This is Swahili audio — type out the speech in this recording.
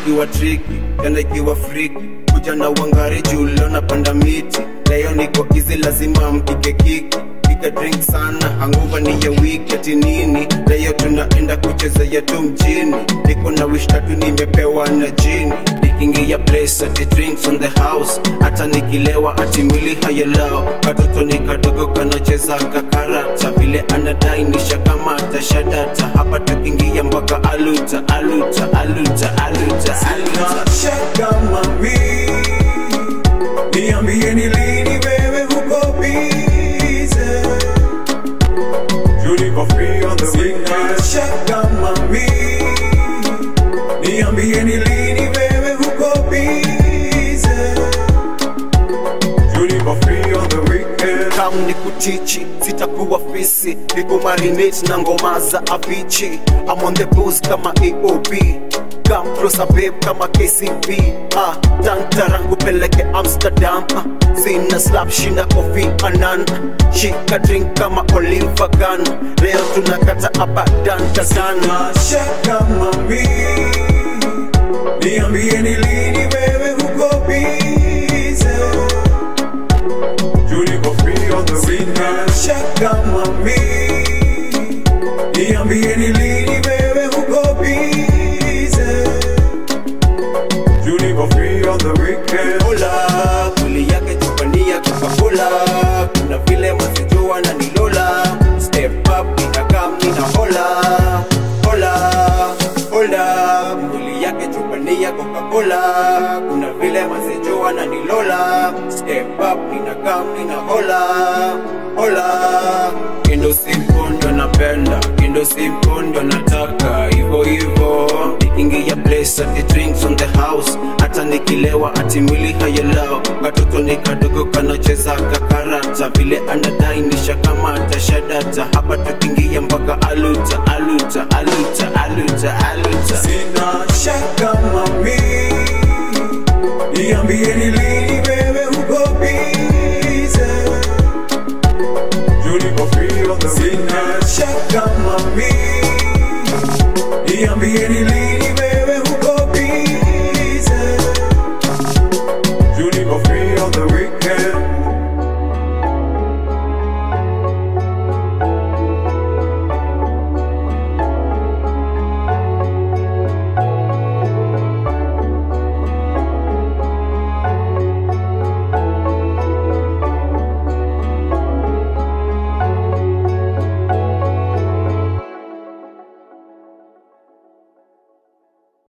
ikiwa triki tena ikiwa friki kuja na uangari juu leo napanda miti leo niko izi lazima mpige kiki piga drink sana hanguva ni ya wiketi nini leo tunaenda kucheza yetu mjini niko na wish tatu nimepewa na jini nikiingia place ati drinks on the house hata nikilewa ati mwili hayalao katoto ni kadogo kanacheza kakarata vile anadai nisha kama tashadata hapa tukiingia mpaka aluta aluta aluta aluta aluta Shaka mami, niambie ni lini wewe huko bize. You niko free on the weekend. Shaka mami, niambie ni lini wewe huko bize. You niko free on the weekend. kam ni kutichi sitakuwa fisi nikumarinate na ngoma za avichi I'm on the booze kama aob Come closer babe kama kcb ah, tantarangu peleke amsterdam ah, sina slap shinda kofi anan shika drink kama oliver gun leo tunakata abadan tazana Shaka mami, niambie ni lini wewe huko bize. You niko free on the weekend. Shaka mami, niambie ni lini wewe huko bize. You niko free on the weekend. Cola, mwili yake chupania Coca-Cola kuna vile masijua na nilola step up inakam nina hola hola hola mwili yake chupania Coca-Cola kuna vile masijua na nilola step up inakam nina hola hola kindo simple ndo napenda kindo simple ndo nataka hivyo hivyo nikiingia place ati drinks on the house hata nikilewa ati mwili hayalao katoto ni kadogo kanacheza kakarata vile anadai nisha kama tashadata hapa tukiingia mpaka aluta aluta aluta aluta aluta Sina shaka mami, niambie ni lini wewe huko bize. You niko free on the Sina shaka mami, niambie ni lini wewe huko bize. You niko free on the weekend.